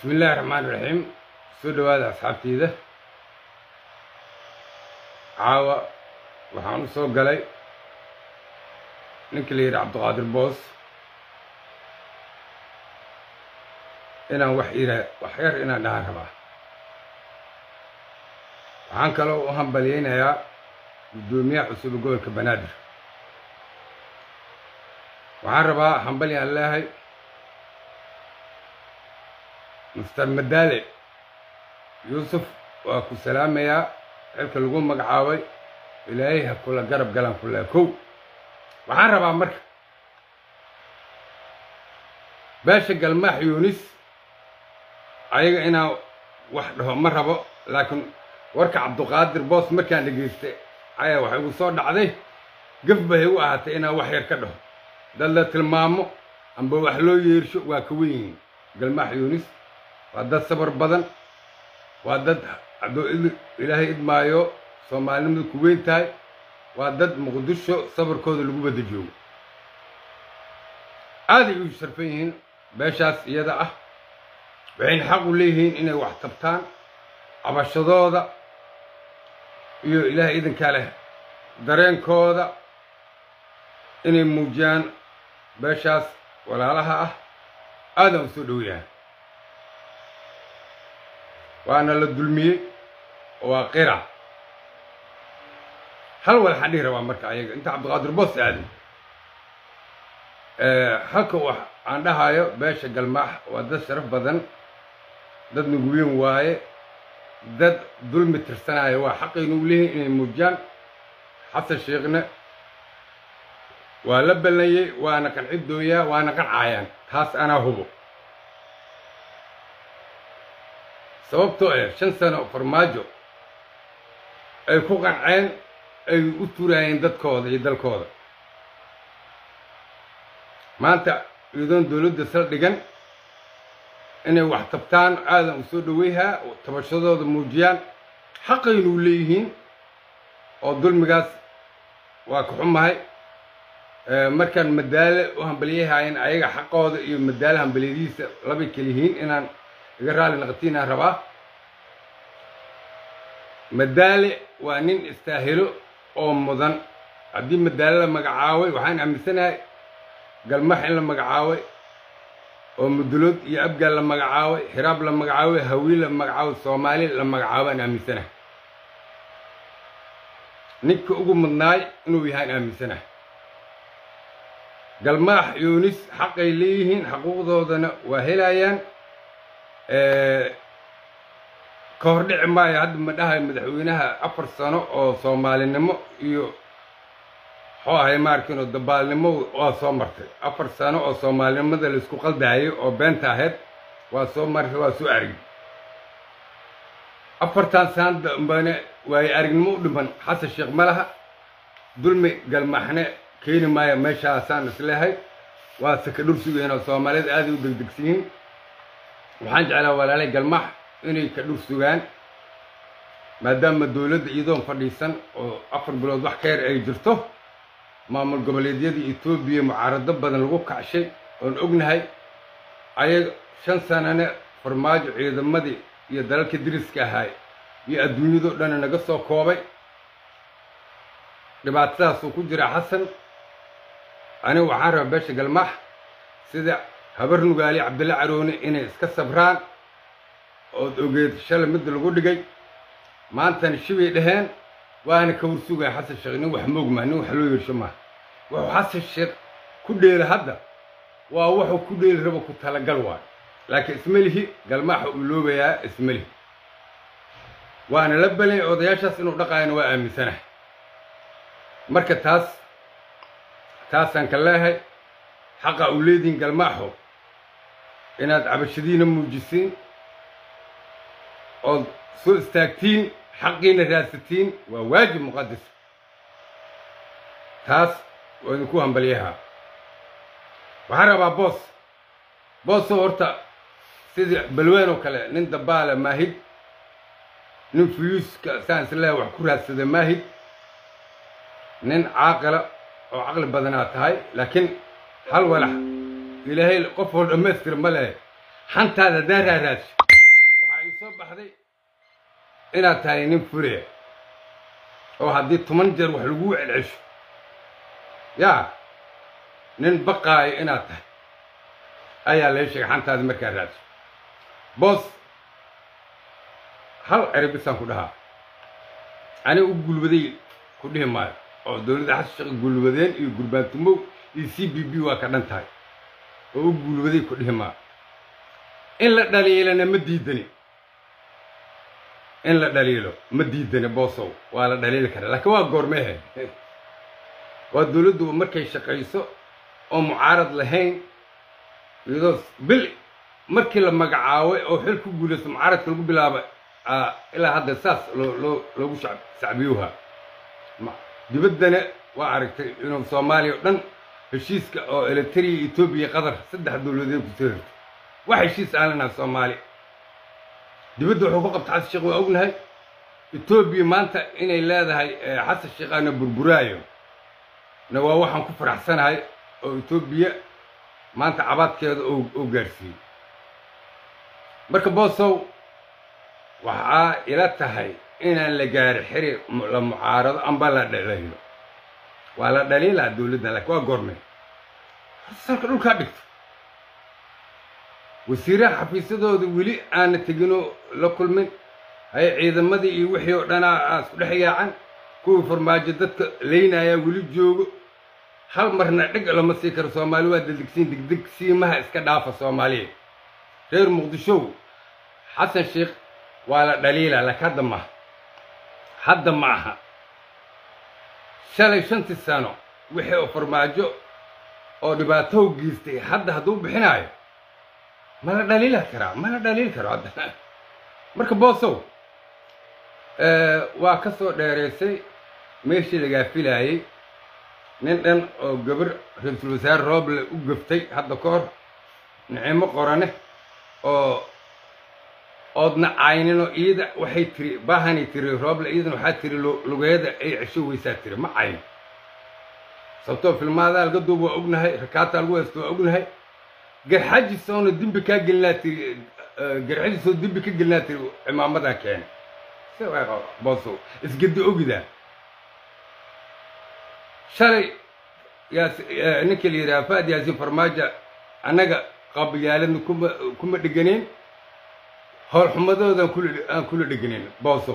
bismi illaahi raxmaan raxiim soo dhowaada asxaabteyda caawa waxaan u soo galay ninkii la yidhi cabdiqaadir boos inaan wax ira wax yar inaan dhahan rabaa waxaan kaloo u hambalyeynayaa guddoomiyaha cusub ee gobolka banaadir waxaan rabaa hambali aan leehay mister madaale yuusuf waa ku salaamayaa xilka lagu magacaabay ilaahay ha kula garab galaan kulaa kow waxaan rabaa marka beesha galmaax yuunis ayaga inaan wax dhaho ma rabo laakiin warka cabduqaadir boos markaan dhegaystay ayaa waxay igu soo dhacday gaf bay u ahaatay inaan wax yar ka dhaho dad la tilmaamo amba wax loo yeersho waa ka wen yihiin galmaax yuunis waa dad sabar badan waa dad hadduu ilaahay idmaayo soomaalinimadu ku weyn tahay waa dad muqdisho sabarkooda lagu badda joogo aaday u sharfan yihiin beeshaas iyada ah waxayna xaq u leeyihiin inay wax tabtaan cabashadooda iyo ilaahay idinkaa leh dareenkooda inay muujiyaan beeshaas walaalaha ah aadaan u soo dhoweyahay waana la dulmiyey oo waa qira hal wal waxaan dhihi rabaa marka ayaga inta cabdiqaadir boos aadin halka wax aan dhahayo beesha galmaax waa dad sharaf badan dad nuguweyn waaye dad dulmi tirsanaya waa xaqaynu u leeyihin inay muujiyaan xasan sheekhna waa la ballayey waana qanciddooyaa waana qancayaan taas anaa hubo sababtoo ah shan sano farmaajo ay ku qanceen ay u turaayeen dadkooda iyo dalkooda maanta iyadoon dowladda saldhigan inay wax tabtaan aadan u soo dhoweyhaa tabashadooda muujiyaan xaqaynuu leeyihiin oo dulmigaas waa ka xumahay markaan madaale u hambalyahaayeen ayaga xaqooda iyo madaale hambalyadiisa labay keliyihiin inaan iga raali naqtiinaan rabaa madaale waa nin istaahilo oo mudan haddii madaale la magacaabay waxaan aaminsanahay galmax in la magacaabay oo mudulood iyo abgaal la magacaabay xiraab la magacaabay hawiil la magacaabay soomaali la magacaabaan aaminsanahay ninka ugu mudnaay inuu yahaan aaminsanahay galmaax yuunis xaqay leeyihiin xaquuqdoodana waa helayaan ka hor dhici maayo hadda ma dhahay madaxweynaha afar sano oo soomaalinimo iyo muxuu ahay maarkiinoo dabaalnimo waa soo martay afar sano oo soomaalinimada laisku qaldaayay oo beenta ahayd waa soo martay waa soo argay afartan sano dambane waayo aragnimo u dhiman xasan sheekh ma laha dulmi galmaaxne keeni maayo meeshaasaan isleehay waa saka dhur sugeen oo soomaalida aaday u degdegsan yihiin waxaan jeclaa walaalay galmaax inay ka dhur sugaan maadaama dowladda iyadoon fadhiisan oo afar bilood wax ka yar ay jirto maamul goboleedyada etoobiya mucaarado badan lagu kacshay oon ognahay ayag shan sanane farmaajo ciidamadii iyo dalalka diriska ahaay iyo adduunyadoo dhan naga soo koobay dhibaatadaasuu ku jira xasan aniga waxaan rabaa beesha galmaax sida habar nugaali cabdilla carooni inay iska sabraan ood ogeed shalay midda lagu dhigay maantana shibay dhaheen waana ka warsugaya xasan sheekh nin wax moogmaa nin wax loo yeersho maaha wuxuu xasan sheekh ku dheela hadda waa wuxuu ku dheeli rabo ku talagal waayo laakiin ismelihi galmaaxa uu loobayaa ismelihi waana la balanya odayaashaas inuu dhaqaayana waa aaminsanahay marka taas taasaan ka leehay xaqa uu leedihin galmaaxo inaad cabashadiina muujisiin ood soo istaagtiin xaqiina raadsatiin waa waajib muqadas taas waa idinku hambalyahaa waxaan rabaa boos boosoo horta sidii balween oo kale nin dabaala maahid nin fuyuuska saan isleeha wax ku raadsada maahid nin caaqila oo caqli badanaa tahay laakiin hal walax ilaahay qof oo dhammaystir ma leh xantaada haddaan raaraadsho waxaa ii soo baxday inaad tahay nin furaya oo haddii toban jeer wax laguu celcesho yaa nin baqaayo inaad tahay ayaa lee sheegay xantaada markaa raadso boos hal erabisaan ku dhahaa aniga u gulbaday ku dhihi maayo oo dowladda xasan sheekh gulbadeen iyo gurbaantumow iyo c b b waa ka dhan tahay oo u gulbaday ku dhihi maayo in la dhaliilana ma diidani in la dhaliilo ma diidani boosow waa la dhaliili karaa laakiin waa goormeehe waa dowladdu markay shaqayso oo mucaarad lahayn iyadoo bil markii la magacaabay oo xil ku guulaysto mucaaradka lagu bilaaba ilaa hadda saas loo loo loogu sacbiyuha dibaddana waa aragtay inuu soomaaliya o dhan heshiiska oo elitariya etoobiya qatar saddex dowladeed kusoo hirtay wax heshiis aan lanaha soomaaliya dibadda wuxuu ku qabta xasan sheekh waa ognahay etoobiya maanta inay leedahay xasan sheekh aana burburaayo na waa waxaan ku faraxsanahay oo etoobiya maanta cabaadkeeda oo gaadhsiiyey marka boosow waxaa ila tahay inaan la gaari xiri la mucaarado amba la dhaliilo waa la dhaliilaa dowladda laakiin waa goormay salka dhulkaa dhigto wasiiraha xafiisyadooda weli aana teginoo la kulmin haye ciidamadii iyo wixii oo dhanaa aa isku dhex yaacan kuwii farmaajo dadka laynayaa weli joogo hal marna dheg lama sii karo soomaali waa degdegsiin degdeg siimaha iska dhaafa soomaaliya reer muqdishow xasan sheekh waa la dhaliilaa laakiin hadda maaha hadda ma aha shalay shantii sano wixii oo farmaajo oo dhibaatow geystay hadda hadduu bixinaayo ma la dhaliila karaa ma la dhaliili karo hadda marka boosow waa ka soo dheeraysay meeshii lagaa filaayey nin dhan oo gabar ra-iisul wasaare rooble u gaftay hadda ka hor nicimo qorane oo oodna cayninoo iida waxay tiri baahanay tiri rooble iidan waxaa tiri lugeeda ay cesho weysaa tiri ma cayn sababtoo filmaadaa laga duub waa ognahay rakaataa lagu haysto waa ognahay garxajisoona dembi kaa gelinaa tiri garxajiisoo dembi ka gelinaa tiri cimaamadan keene si boosow isgedi ogidaa shalay yaas ninka la yidhaha faad yaasiin farmaajo annaga qabyaaladna kuma kuma dheganeen howlxumadoodan kula aan kula dheganeen boosow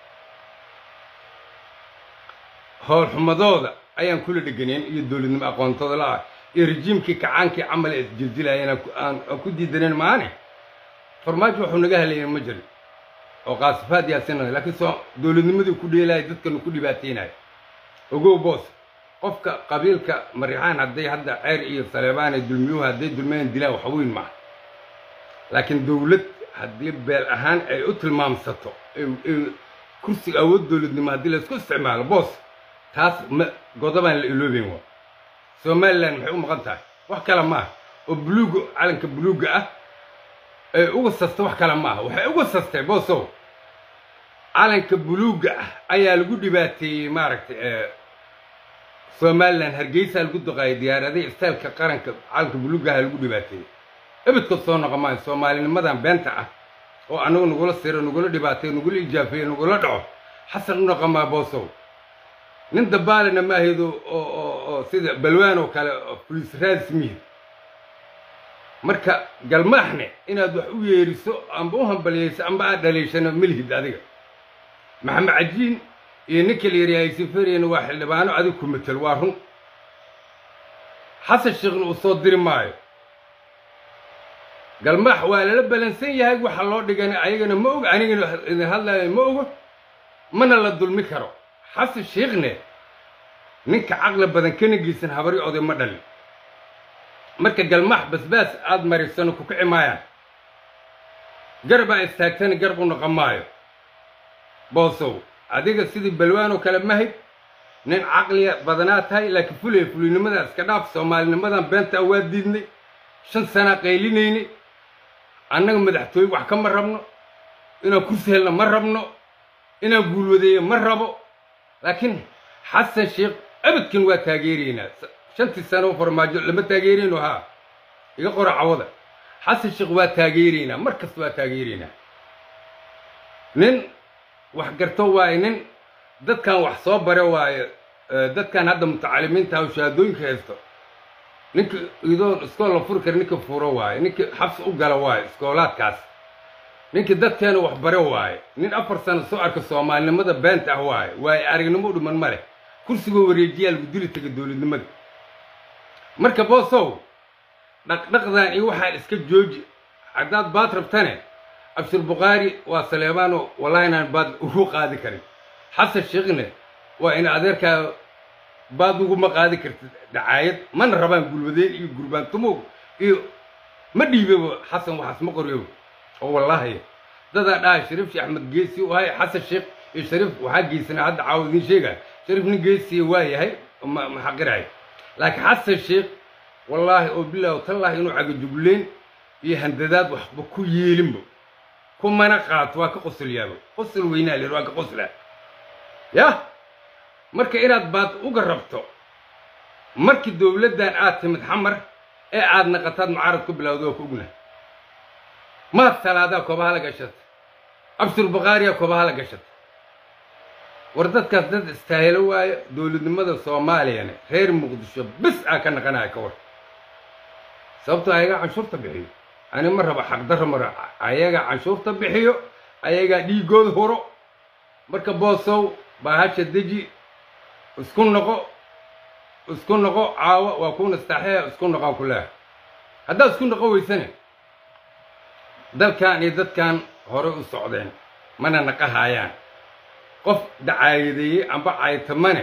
howlxumadooda ayaan kula dheganeen iyo dowladnimo aqoontooda la-ah iyo rejiimkii kacaankii camal ee isjiljilayeen aan ku diidaneen maane farmaajo waxuu naga helayen ma jirin oo qaasifaad yaasina laakiin soo dowladnimadii ku dheelaya dadkanu ku dhibaateynayo ogow boos qofka qabiilka marixaan hadday hadda ceer iyo saleebaan ay dulmiyuhu hadday dulmeen dilaan wax weyn maaha laakiin dowlad haddii beel ahaan ay u tilmaamsato kursiga awood dowladnimo haddii laysku isticmaalo boos taas ma godobaan la iloobeyn waa somalilan maxay u maqan tahay wax kale maaha oo buluuga calanka buluugga ah ay uga sasta wax kale maaha waxay uga sastay boosow calanka buluugga ah ayaa lagu dhibaateeyey maaragtay somalilan hargeysaa lagu duqaayay diyaaradaha istaalka qaranka calanka buluuggaha lagu dhibaateeyey ebedkood soo noqon maayo soomaalinimadan beenta ah oo annagu nagula siro nagula dhibaateeyo nagula ijaafeeyo nagula dhaco xasan u noqon maa boosow nin dabaalina ma ahayd oo sida balwaan oo kale fulis raasmiya marka galmaaxne inaad wax u yeeriso amba u hambalyayso amba aad dhaliishano melhid adiga maxamed cajiin iyo ninka la yidhaha aysiferiyana waa xildhibaano adig ku matel waa run xasan sheekhna uu soo diri maayo galmaax waa lala balansan yahay waxa loo dhigana ayagana ma ogo anigana idin hadlaayo ma ogo mana la dulmi karo xasan sheekhne ninka caqli badan kana geysan habari oday ma dhalin marka galmaax basbaas aad marisano ku kici maayaan garbaa istaagtana garb u noqon maayo boosow adiga sidii balwaanoo kale mahid nin caqliya badanaa tahay laakiin fulaya fulinimada iska dhaaf soomaalinimadan beenta waa diidnay shan sanaa qaylinaynay annaga madaxtooye wax kama rabno inaan kursi helno ma rabno inaan guulwadeeyo ma rabo laakiin xasan sheekh abadkan waa taageeraynaa shantii sano farmaajo lama taageerayno haa iga qora cawada xasan sheekh waa taageeraynaa mar kasta waa taageeraynaa nin wax garto waaye nin dadkan wax soo bare waaye dadkan hadda mutacalimiinta oo shahaadooyinka haysto ninka idoon iskool la furi kara ninka furo waaye ninka xabsi u gala waaye iskoolaadkaas ninka dadkeena wax bare waaye nin afar sano soo arka soomaalinimada beenta ah waaye waaye aragnimo u dhiman ma leh kursigoo wareejiyaa lagu dili taga dowladnimada marka boosow dhaqdhaqdan iyo waxaan iska jooji haddaad baad rabtane abshir bukhaari waa saleebaano wallahi inaan baad ugu qaadi karin xasan sheekhne waa in adeerkaa baad uguma qaadi kartid dacaayad mana rabaan gulwadeen iyo gurbaantumow iyo ma dhiibaba xasan waxaas ma qoryoba oo wallaahi dadaa dhaha shariif sheekh axmed geesi u ahay xasan sheekh iyo shariif waxaa geysanaa hadda caawa idiin sheegaya shariif nin geesiya waa yahay ma xaqirahay laakiin xasan sheekh wallaahi oo bilaahi tallaahi inuu cagajugleen iyo handadaad waxba ku yeelinba kumana qaato waa ka qosolyaaba qosol weynaa lir waa ka qoslaa yah marka inaad baad uga rabto markii dowladdan aad timid xamar ee aad naqataad mucaarad ku bilowda oo ku ognahay maad salaadaa koobaha la gashata abshir bukhaariya koobaha la gashata war dadkaas dad istaahilo waayo dowladnimada soomaaliyana reer muqdisho bis aa ka naqanaya ka war sababtoo ayagaa canshuurta bixiyo ani ma raba xaqdarro mara ayagaa canshuurta bixiyo ayagaa dhiigooda huro marka boosow baahasha deji isku noqo isku noqo caawa waa kuuna istaaxeya isku noqon ku leeha haddaad isku noqo weysane dalkan iyo dadkan hore u socdeen mana naqahaayaan qof dacaayadeeyey amba caytamane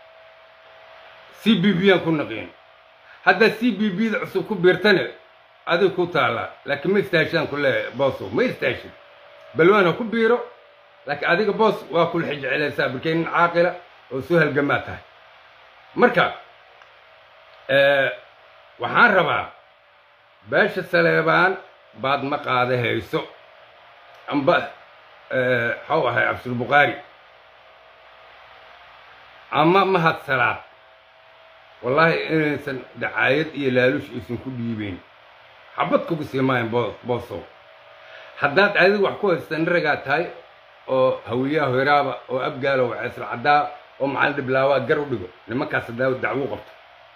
c b b aan ku naqiin haddaad c b b da cusub ku biirtane adig ku taallaa laakiin ma istaashaan ku leeyahay boosow ma istaashid balwaan ha ku biiro laakiin adiga boos waa kula xijecelaysaa barkay nin caaqila oo soo halgamaa tahay marka waxaan rabaa beesha saleebaan baad ma qaada hayso amba xaw ahay cabdulbukhaari ama mahad salaad wallaahi inaysan dacaayad iyo laaluush aysan ku dhiibeyn xabad kugu sii maayan boosow haddaad adiga wax ku haystaan ragaa tahay oo hawiyaha hoyraaba oo abgaalo oo ceesal caddaa oo macalin dhiblaawa gar u dhigo nimankaas haddaa dacwo qabto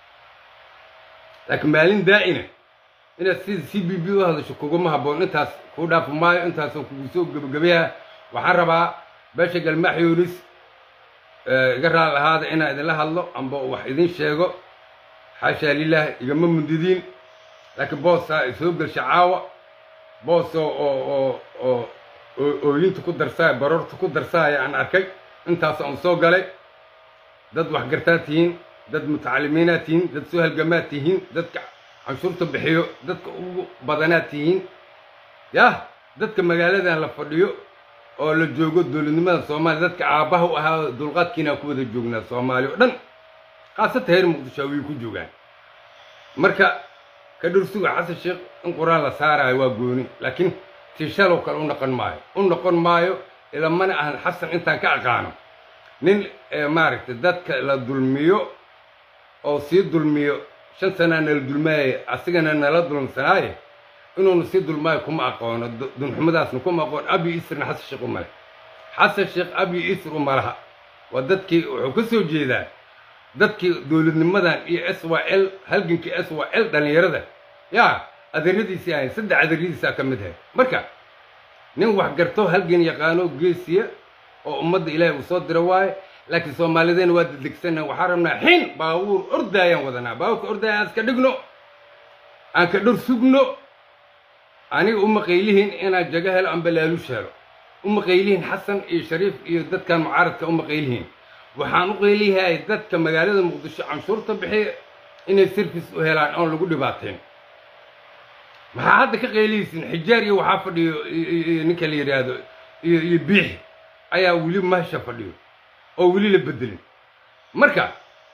laakiin maalin daa'ina inaad sida c b b u hadasho kuguma habboon intaas kuu dhaafi maayo intaasoo kugu soo gebagabayaa waxaan rabaa beesha galmaax yoonis iga raal ahaada inaan idinla hadlo amba wax idin sheego xaashaa lilaah igama mundidiin laakiin boosaa isoo gelsha caawa boos oo oo oo oo ooyinta ku darsaaya baroorta ku darsaaya aan arkay intaas aan soo galay dad waxgartaa tihiin dad mutacalimiinaa tihiin dad soo halgamaa tihiin dadka canshuurta bixiyo dadka ugu badanaa tihiin yah dadka magaaladan la fadhiyo oo la joogo dowladnimada soomaaliya dadka aabbaha u ahaa dulqaadkiinaa ku wada joognaa soomaaliya o dhan khaasatan reer muqdisho way ku joogaan marka ka dhursuga xasan sheekh in qur-aan la saaraayo waa gooni laakiin tiishalow kale u noqon maayo u noqon maayo ila mana ahan xasan intaan ka aqaano nin maaragtay dadka la dulmiyo oo sii dulmiyo shan sanaa nala dulmaayay asigana nala dulmsanaaye inuuna sii dulmaayo kuma aqoono dunxumadaasna kuma aqoon abi isrna xasan sheekh uma leh xasan sheekh abi isr uma laha waa dadkii wuxuu ka soo jeedaa dadkii dowladnimadan iyo s y l halgankii s y l dhallinyarada yaa adeeradiisii ahayn saddex adeeradiisaa ka mid ahayd marka nin wax garto halgan yaqaano geesiya oo ummadda ilaahay uu soo diro waaye laakiin soomaalideena waa dedegsanna waxaan rabnaa xin baabuur ordaayaan wadanaa baabuurka ordaaya aan iska dhigno aan ka dhor sugno aniga uma qaylihin inaan jago helo amba laaluush helo uma qaylihin xasan iyo shariif iyo dadkan mucaaradka uma qaylihin waxaan u qayliyahay dadka magaalada muqdisho canshuurta bixiya inay sirfis u helaan oon lagu dhibaateen maxaa hadda ka qayliyaysin xijaar iyo waxaa fadhiyo ninka la yidhaahdo iyo iyo biix ayaa weli mahasha fadhiyo oo weli la bedelin marka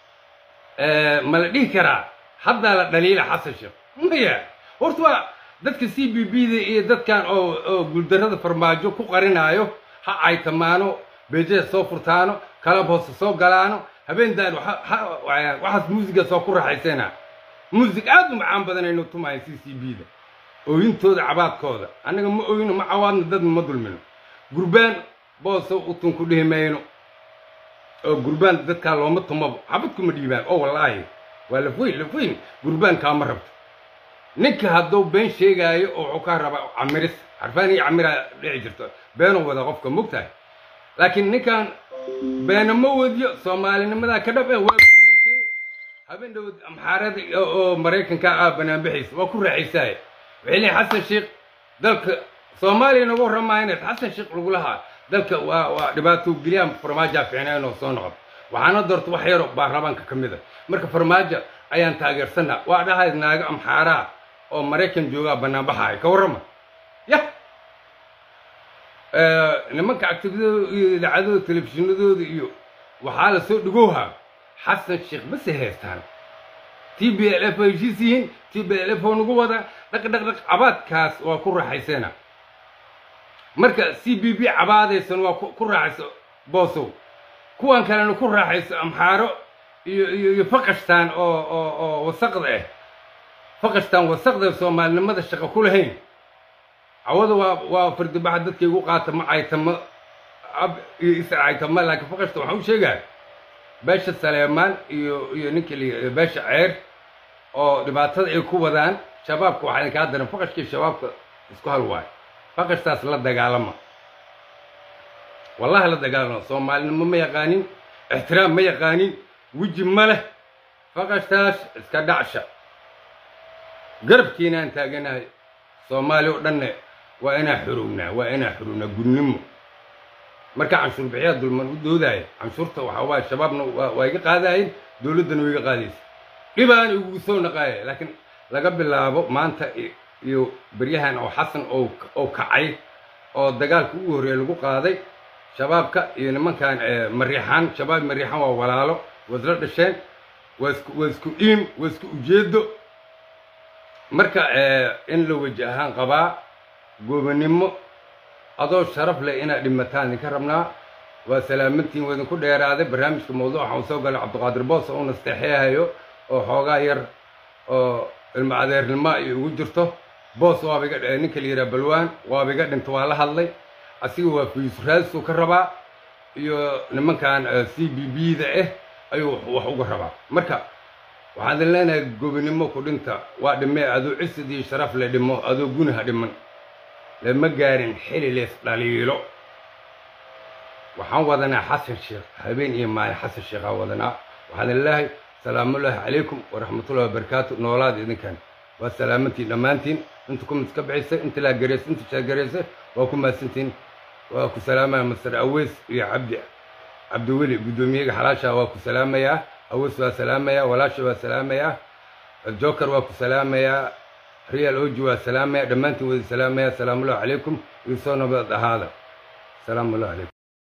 ma la dhihi karaa haddaa la dhaliila xasan sheekh maya horta waa dadka c b b da iyo dadkan oo oo guuldarrada farmaajo ku qarinaayo ha caytamaano beejada soo furtaano kalab hoose soo galaano habeendan waxaas muusiga soo ku raaxaysana muusig aad u macaan badan aynu tumahayn c c b da ooyintooda cabaadkooda annaga ma ooyino ma cawaadno dadna ma dulmino gurbaan boosow utun ku dhihi mayno oo gurbaan dadkaa looma tumabo xabadkuma dhiibaan oo wallaahi waa lafoyn lafoyn gurbaankaa ma rabto ninka hadduu been sheegaayo oo wuxuu kaa rabaa camiris xarfaan iyo camiraa dhici jirto beenuu wada qofka mogtahay laakiin ninkan beena ma wadiyo soomaalinimadaa ka dhab eh waa guulaysay habeen dhowd amxaarada oo maraykanka ah banaanbixiisa waa ku raaxaysaaye waxay leeyihin xasan sheekh dalka soomaaliya nagu warramaayaneed xasan sheekh lagu lahaa dalka waa waa dhibaato geliyaan farmaajaa fiicnaa inuu soo noqdo waxaana doorta wax yaro baarlamaanka ka mid a marka farmaajo ayaan taageersanaa waa dhahay naago amxaaraa oo maraykan joogaa banaanbaxaaya ka warrama yah nimanka activitadooda iyo idaacadooda telefishinadooda iyo waxaa la soo dhigowhaa xasan sheekh base haystaan t b l f oo heshiis yihiin t b l f oo nagu wada dhaq dhaq dhaq cabaadkaas waa ku raaxaysana marka c b b cabaadaysan waa ku raaxayso boosow kuwan kalena ku raaxayso amxaaro iyo iyo iyo faqashtaan oo oo oo wasaqda ah faqashtaan wasaqda soomaalinimada shaqo ku lahayn cawada waa waa fardibaxa dadka igu qaata ma caytama ab iyo isa caytama laakiin faqashta waxaan u sheegaa beesha saleemaan iyo iyo ninka la beesha ceer oo dhibaatada ay ku wadaan shabaabka waxaa idinkaa daran faqashkii shabaabka isku hal waayo faqashtaas la dagaalama wallahi la dagaalama soomaalinimo ma yaqaanin ixtiraam ma yaqaanin weji ma leh faqashtaas iska dhacsha garabkiinaan taaganahay soomaaliya oo dhanne waa inaa xuruwnaa waa inaa xuruwnaa gudnimo marka canshuur bixiyaa dulman u doodaya canshuurta waxaa waaya shabaabna waa iga qaadaayeen dowladdana waa iga qaadaysa dhibaan igugu soo naqaaya laakiin laga bilaabo maanta iyo beryahan oo xasan oo kacay oo dagaalka ugu horreeya lagu qaaday shabaabka iyo nimankan mariixaan shabaab mariixaan waa walaalo waa isla dhasheen waa isku waa isku dhiim waa isku ujeedo marka in la weji ahaan qabaa goobannimo adoo sharaf leh inaad dhimataan idinka rabnaa waa salaamantiin waa idinku dheeraaday barnaamijka mawduuc waxaan soo galay cabdiqaadir boos oo nasteexeehayo oo xoogaa yar oo ilmo adeernimo ay ugu jirto boos waaba iga ninka la yidhaha balwaan waaba iga dhinta waa la hadlay asiga waa fiisraasuu ka rabaa iyo nimankan c b b da ah ayuu wax uga rabaa marka waxaan idin leenahay gobinimo ku dhinta waa dhimee adoo cisid iyo sharaf le dhimo adoo gunaha dhiman lama gaarin xili lees dhaliilo waxaan wadanaa xasan sheekh habeen iyo maalin xasan sheekhaa wadanaa waxaan idin leeyahay salaamullaahi calaykum waraxmatullahi wabarakaatu noolaada idinkan waa salaamantiin dhammaantiin inta kumid ka bixisay inta laa garaysay inta shaagaraysay waa ku mahadsantiin waa ku salaamaya master aweys iyo cabdi cabdiweli guddoomiyaga xalaasha waa ku salaamayaa aweys waa salaamayaa walaasha waa salaamayaa joker waa ku salaamayaa real oji waa salaamaya dhammaantiin wada salaamaya salaamullahi calaykum iyo soo nabad ahaada salaamullahi calaykum